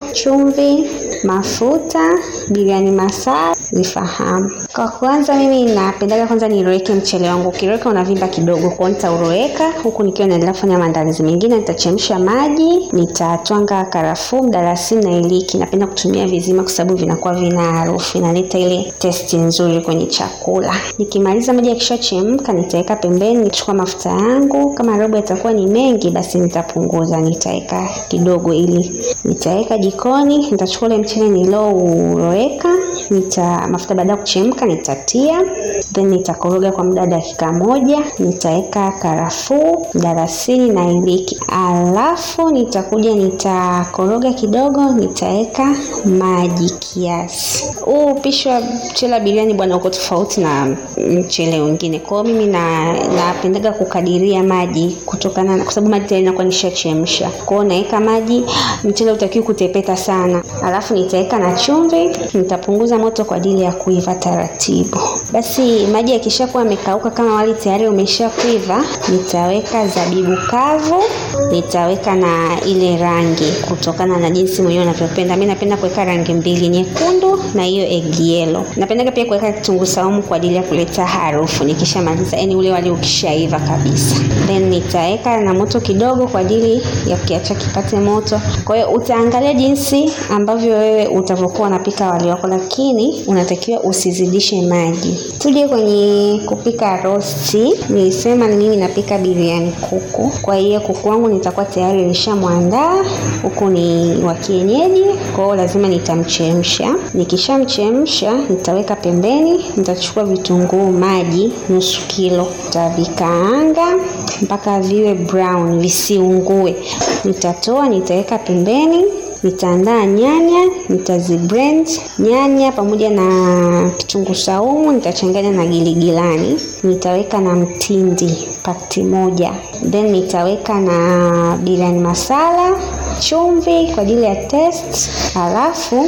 chumvi, mafuta, biriani masala zifahamu. Kwa kwanza, mimi napendaga kwanza niroweke mchele wangu. Ukiroweka unavimba kidogo, kwa nitauroweka huku nikiwa naendelea kufanya maandalizi mengine. Nitachemsha maji, nitatwanga karafuu, mdalasini na iliki. Napenda kutumia vizima kwa sababu vinakuwa vina harufu, inaleta ile testi nzuri kwenye chakula. Nikimaliza maji yakishachemka, nitaweka pembeni, nichukua mafuta yangu. Kama robo yatakuwa ni mengi, basi nitapunguza, nitaweka kidogo, ili nitaweka jikoni. Nitachukua ule mchele nilouroweka, nita mafuta baada ya kuchemka nitatia, then nitakoroga kwa muda dakika moja. Nitaweka karafuu, mdalasini na iliki, alafu nitakuja nitakoroga kidogo, nitaweka maji kiasi. Huu upishi wa mchele wa biriani bwana uko tofauti na mchele mwingine. Kwa hiyo mimi na napendaga kukadiria maji kutokana na kwa sababu maji tayari inakuwa nishachemsha. Kwa hiyo naweka maji, mchele utakiwa kutepeta sana. Alafu nitaweka na chumvi, nitapunguza moto kwa ajili ya kuiva taratibu. Basi maji yakishakuwa yamekauka, kama wali tayari umeshakuiva, nitaweka zabibu kavu, nitaweka na ile rangi kutokana na jinsi mwenyewe unavyopenda. Mimi napenda kuweka rangi mbili, nyekundu na hiyo egg yellow. Napendaga pia kuweka kitunguu saumu kwa ajili ya kuleta harufu nikishamaliza, yani ule wali ukishaiva kabisa. Then nitaweka na moto kidogo kwa ajili ya kukiacha kipate moto. Kwa hiyo utaangalia jinsi ambavyo wewe utavyokuwa unapika wali wako, lakini unatakiwa usizidishe maji. Tuje kwenye kupika rosti. Nilisema ni mimi napika biriani kuku, kwa hiyo kuku wangu nitakuwa tayari nishamwandaa. Kuku ni wa kienyeji, kwa hiyo lazima nitamchemsha. Nikishamchemsha nitaweka pembeni, nitachukua vitunguu maji nusu kilo, nitavikaanga mpaka viwe brown, visiungue. Nitatoa, nitaweka pembeni nitaandaa nyanya, nitaziblend nyanya pamoja na kitunguu saumu, nitachanganya na giligilani, nitaweka na mtindi pakti moja, then nitaweka na biriani masala, chumvi kwa ajili ya taste, halafu